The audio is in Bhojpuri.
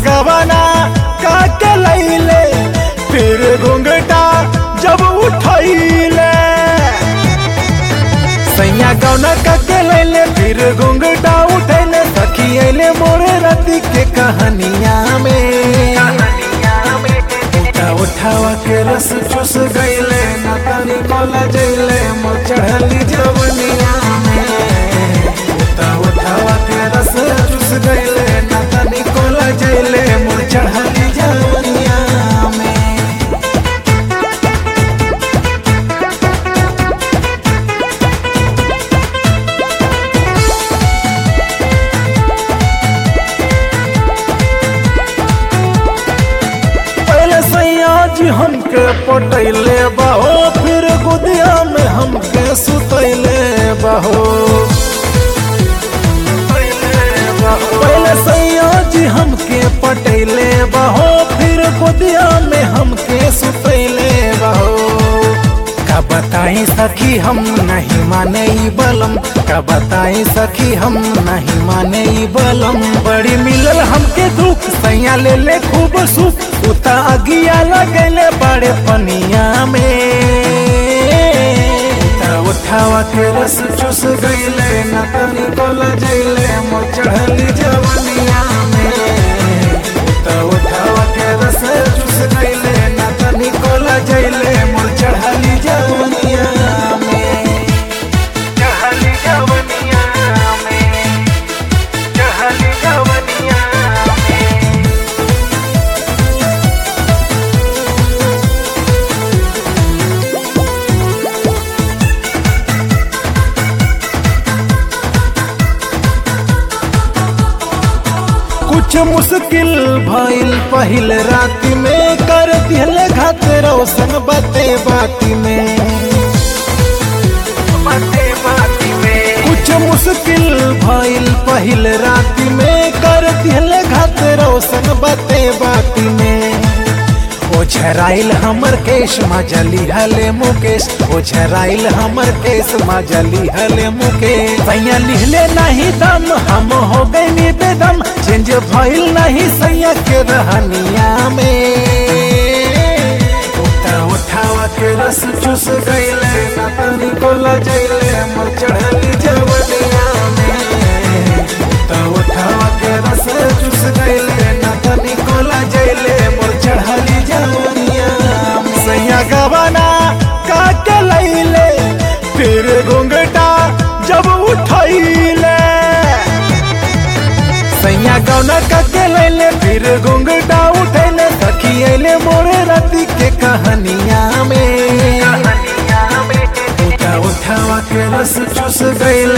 गवाना काके लैले फिर घुंघटा जब उठैले सैया गौना काके लैले फिर घुंघटा उठैले सखी अइले मोरे रति के कहानिया में उठा उठावा के रस चूस गईले ना तानी कोला जइले मोर चढ़ली जवनिया में उठा उठावा के रस चूस गईले ना तानी कोला जइले मोर चढ़ली जवनिया में पहले सैया जी हमके पटैले बहो फिर गुदिया में हमके सुतैले बहो पहले सैया जी हमके पटैले बहो फिर गुदिया में हमके सुतैले बहो का बताई सखी हम नहीं माने ई बलम का बताई सखी हम नहीं माने ई बलम बड़ी मिलल हमके दुख सैया ले ले खूब सुख उता अगिया लगले बड़े पनिया में उता उठावा के रस चूस गईले ना तनी कोला जइले मोर चढ़ली जवनिया में उता उठावा के रस चूस गईले ना तनी कोला जइले मोर चढ़ली जवनिया में चढ़ली जवनिया में चढ़ली जवनिया में कुछ मुश्किल भइल पहिल रात में कर दिहले घात रोशन बते बाती में कुछ मुश्किल भइल पहिल रात में कर दिहले घात रोशन बते बाती में ओ झराइल हमर केश मजली हले मुकेश ओ झराइल हमर केश मजली हले मुकेश सैया लिहले नहीं दम हम हो गए बेदम चेंज भइल नहीं सैया के रहनिया में उठा उठावा के रस चूस गईले ना तनी कोला जइले मोर चढ़ली जवनिया में उठा उठावा के रस चूस गईले ना तनी कोला जइले मोर चढ़ली जवनिया में सैया गवाना काके लैले फिर घुंघटा जब उठैले सैया गौना काके लैले फिर घुंघटा उठैले सखी अइले मोरे रति के कहानिया में उठा उठावा के रस चूस गईले